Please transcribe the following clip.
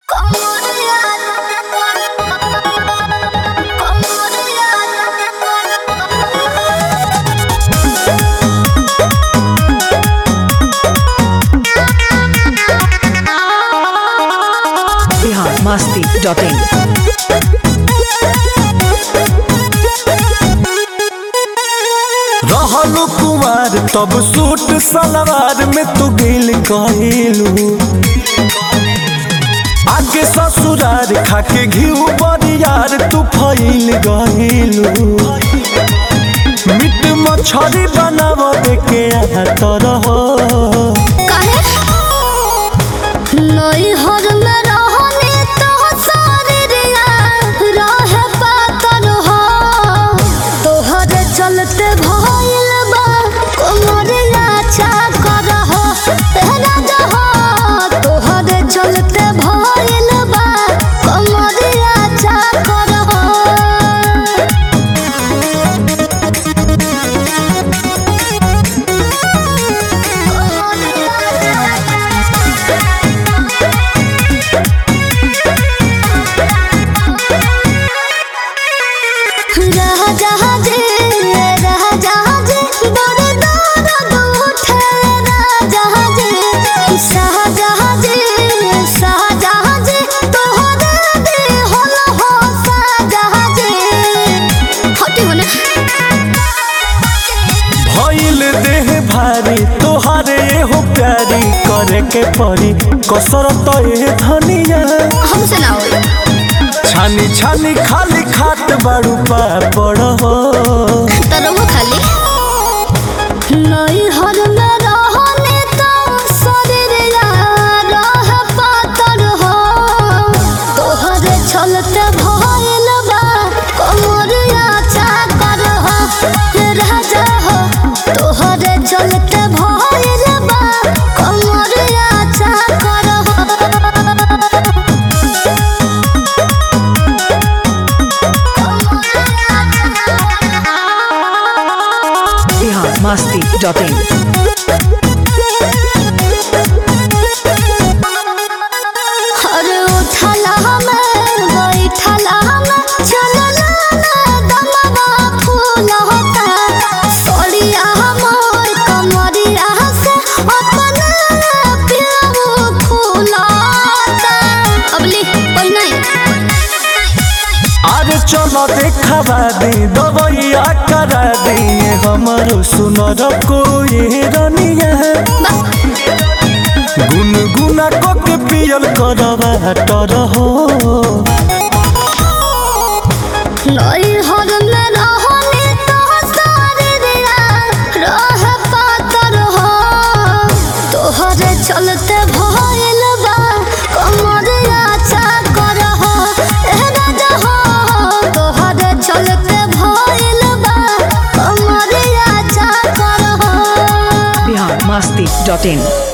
Bihar Masti dot in रहलू कुमार तब suit सलवार में तू गिल कहिलू आगे ससुरार खाके घिउ बरियार तू फैल गहिलू मीट मछरी बनाव के तरह चलते भइल बा कोमरिया चाकर हो तेरा जहो तोहरे चलते भइल बा कोमरिया चाकर हो राजाजी राजाजी बड़ दर्द उठे राजाजी शाहजहाजी शाहजहाजी तोहरे दिहल हो शाहजहाजी हटी होने भइल देह भारी तोहारे हो प्यारी करे के परी कसरत ए धनिया हमसे ना होई छानी छानी खाली खात बाड़ू पापड़ हो तरह खाली नहीं हर में रहने तो शरीर रह पातर हो तोहरे चलते भइल बा कमरिया चाकर हो राजा हो तोहरे चलते भइल बा कमरिया चाकर हो बिहार मस्ती डॉट इन अरे उठला हमें बैठला हमें चलला ना दमवा फूल होता सोड़िया हमर कमरिया से अपना प्याऊ फूलता अबली कोई नहीं आज चलो देखा दी दवैया करा दी हमारो सुनर कोई रनिया गुनगुना को के पियल करवा टर हो नहीं हर में रहने तो सारे दिया रह पातर हो तोहरे चलते भइल बा कमरिया चाकर हो ए राजा हो तोहरे चलते भइल बा कमरिया चाकर हो बिहार मस्ती डॉट इन